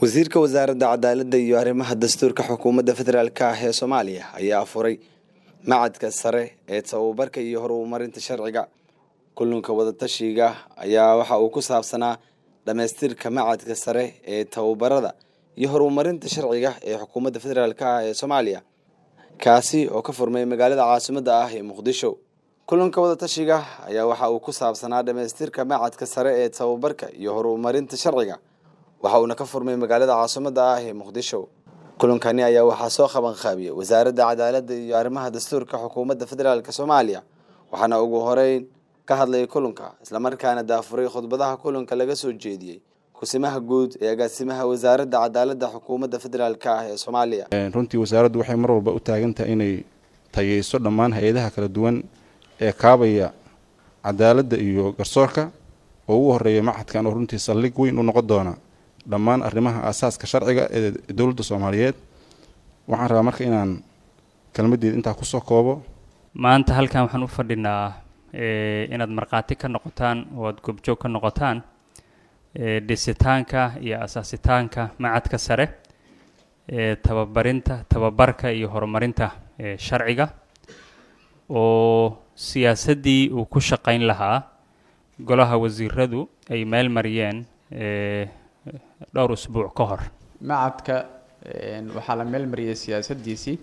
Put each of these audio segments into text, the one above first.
wasiirka wasaaradda cadaaladda iyo arrimaha dastuurka xukuumadda federaalk ah ee soomaaliya ayaa furay macadka sare ee tababarka iyo horumarinta sharciga kulanka wadatashiga ayaa waxa uu ku saabsanaa dhamaystirka macadka sare ee tababarada iyo horumarinta sharciga ee xukuumadda federaalk ah ee soomaaliya kaasi oo ka furmay magaalada caasimadda ah ee muqdisho kulanka wadatashiga ayaa waxa uu ku saabsanaa dhamaystirka macadka sare ee tababarka iyo horumarinta sharciga waxa uuna ka furmay magaalada caasimadda ah ee muqdisho kulankani ayaa waxaa soo qaban qaabiyey wasaaradda cadaaladda iyo arrimaha dastuurka xukuumadda federaalk soomaaliya waxaana ugu horeyn ka hadlayay kulanka islamarkaana daafuray khudbadaha kulanka laga soo jeediyey kusimaha guud ee agaasimaha wasaaradda cadaaladda xukuumadda federaalk ah ee soomaaliya runtii wasaaraddu waxay mar walba u taagan tahay inay tayeyso dhammaan hay-adaha kala duwan ee kaabaya cadaaladda iyo garsoorka oo ugu horeeya macadkan oo runtii saldhig weyn u noqon doona dhammaan arrimaha aasaaska sharciga ee dowladda soomaaliyeed waxaan rabaa marka inaan kelmaddeeda intaa kusoo koobo maanta halkan waxaan u fadhinaa inaad markhaati ka noqotaan oo aad goobjoog ka noqotaan dhisitaanka iyo asaasitaanka macadka sare ee tababarinta tababarka iyo horumarinta sharciga oo siyaasaddii uu ku shaqayn lahaa golaha wasiiradu ay meel mariyeen dhowr usbuuc ka hor macadka waxaa la meel mariyay siyaasaddiisii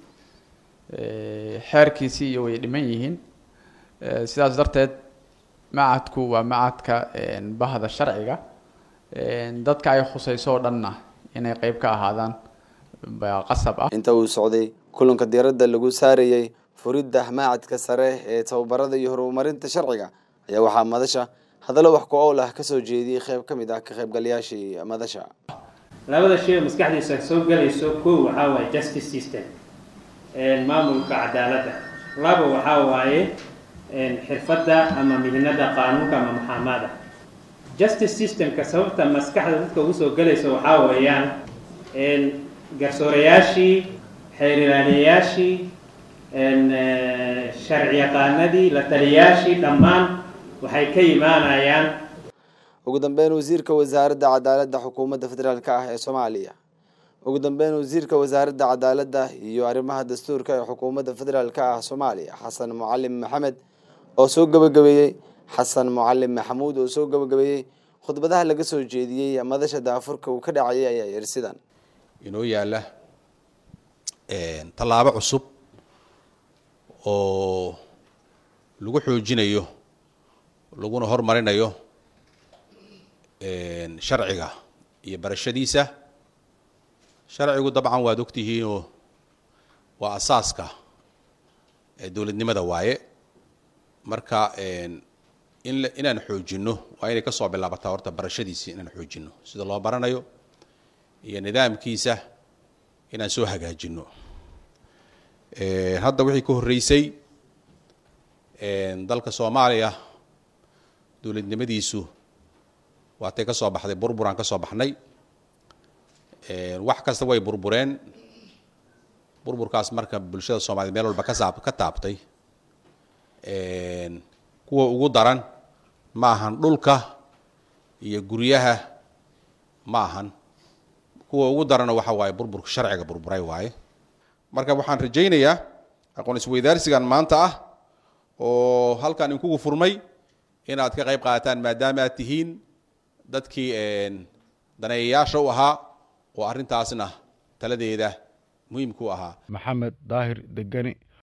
xeerkiisii iyo way dhiman yihiin sidaas darteed macadku waa macadka bahda sharciga dadka ay khusayso oo dhanna inay qeyb ka ahaadaan baa qasab ah inta uu socday kulanka diiradda lagu saarayey furidda macadka sare ee tababarada iyo horumarinta sharciga ayaa waxaa madasha hadallo wax ku owl ah kasoo jeediyey qeyb ka mid ah ka qaybgalayaashii madasha labada shay oo maskaxdiisa soo gelayso kow waxaa waaye justice system maamulka cadaaladda laba waxaa waaye xirfadda ama mihinada qaanuunka ama maxaamada justice systemka sababta maskaxda dadka ugu soo gelaysa waxaa weeyaan garsoorayaashii xeeriraadayaashii sharci yaqaanadii la taliyaashii dhammaan waxay ka imaanayaan ugu dambeyn wasiirka wasaaradda cadaaladda xukuumadda federaalk ah ee soomaaliya ugu dambeyn wasiirka wasaaradda cadaaladda iyo arrimaha dastuurka ee xukuumadda federaalk ah soomaaliya xasan mucalim maxamed oo soo gabagabeeyey xasan mucalim maxamuud oo soo gabagabeeyey khudbadaha laga soo jeediyey madasha daafurka uu ka dhacayay ayaa yiri sidan inoo yaala tallaabo cusub oo lagu xoojinayo laguna hormarinayo sharciga iyo barashadiisa sharcigu dabcan waad ogtihiinoo waa asaaska dowladnimada waaye marka in inaan xoojinno waa inay kasoo bilaabataa horta barashadiisi inaan xoojinno sida loo baranayo iyo nidaamkiisa inaan soo hagaajinno hadda wixii ka horreysay dalka soomaaliya dowladnimadiisu waatay ka soo baxday burburaan ka soo baxnay wax kasta way burbureen burburkaas marka bulshada soomaaliyed meel walba kasaab ka taabtay kuwa ugu daran ma ahan dhulka iyo guryaha ma ahan kuwa ugu darana waxa waaye burburka sharciga burburay waaye marka waxaan rajaynayaa aqoon isweydaarsigan maanta ah oo halkan inkugu furmay inaad ka qayb qaadataan maadaama aad tihiin dadkii daneeyayaasha u ahaa oo arrintaasna taladeeda muhiimka u ahaa maxamed daahir degani